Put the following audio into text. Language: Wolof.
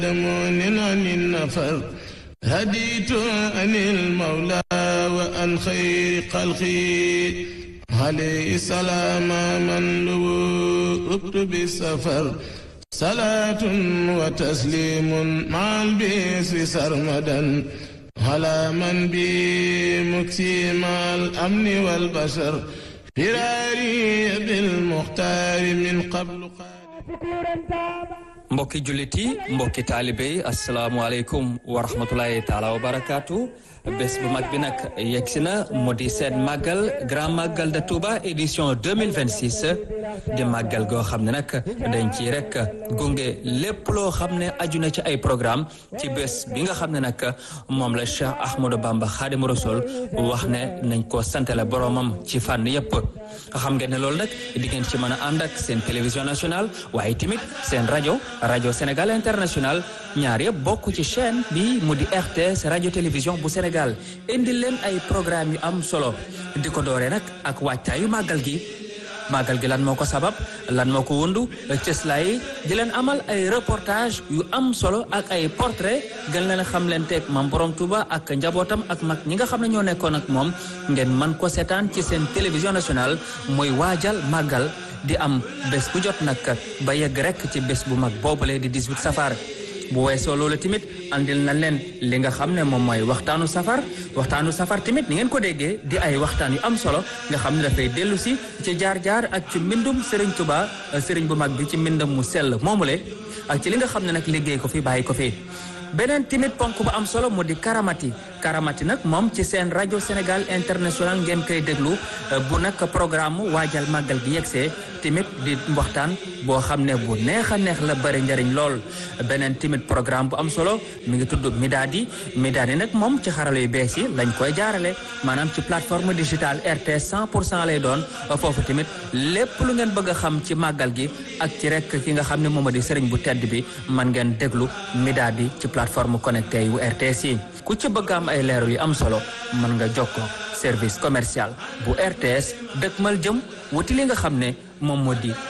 دمون عن النفر هديت عن المولى وأن خير خلقي عليه السلام من لبت بالسفر صلاة وتسليم مع البسر سرمدا على من بي مكسيم الأمن والبشر فراري بالمختار من قبل mbokki jullit yi mbokki taalibe yi asalaamualeykum wa rahmatulahi taala wa barakaatu bés bu mag bi nag yegg si na mu di seen màggal grand màggal de Touba édition 2026 di màggal goo xam ne nag dañ ci rek gunge lépp loo xam ne aju na ci ay programme ci bés bi nga xam ne nag moom la Cheikh Ahmadou Bamba Xaadimu Rasul wax ne nañ ko santale boromam ci fànn yépp xam ngeen ne loolu nag di ngeen ci mën a ànd ak seen télévision nationale waaye tamit seen rajo rajo Sénégal international ñaar yëpp bokk ci chaîne bi mu di RTS rajo télévision bu Sénégal indi leen ay programme yu am solo di ko dooree nag ak waajtaayu màggal gi màggal gi lan moo ko sabab lan moo ko wundu cëslaay yi di leen amal ay reportage yu am solo ak ay portrait gën leen xam leen teeg mam borom Touba ak njabootam ak mag ñi nga xam ne ñoo nekkoon ak moom ngeen mën ko seetaan ci seen télévision nationale mooy waajal màggal di am bés bu jot nag ba yegg rek ci bés bu mag boobule di 18 safar bu weesoo loolu tamit andil na leen li nga xam ne moom mooy waxtaanu safar waxtaanu safar tamit ni ngeen ko déggee di ay waxtaan yu am solo nga xam ne dafay dellu si ci jaar-jaar ak ci mbindum Serigne Touba Serigne bu mag bi ci mbindam mu sell moomule ak ci li nga xam ne nag liggéey ko fi bàyyi ko fi. beneen tamit ponk bu am solo mu di karamati karamati nag moom ci seen rajo Sénégal international ngeen koy déglu bu nag programme waajal màggal gi yegsee tamit di waxtaan boo xam ne bu neex a neex la bëri njëriñ lool beneen tamit programme bu am solo mi ngi tudd Midadi Midadi nag moom ci xarala yu bees yi lañ koy jaarale maanaam ci plateforme digitale RTS 100 pour cent lay doon foofu tamit lépp lu ngeen bëgg a xam ci màggal gi ak ci rek ki nga xam ne moom di sëriñ bu tedd bi man ngeen déglu Midadi ci plateforme connecté yu RTS yi ku ci bëgg am ay leeral yu am solo mën nga jokkoo service commercial bu RTS dëkkmal jëm wuti li nga xam ne moom moo di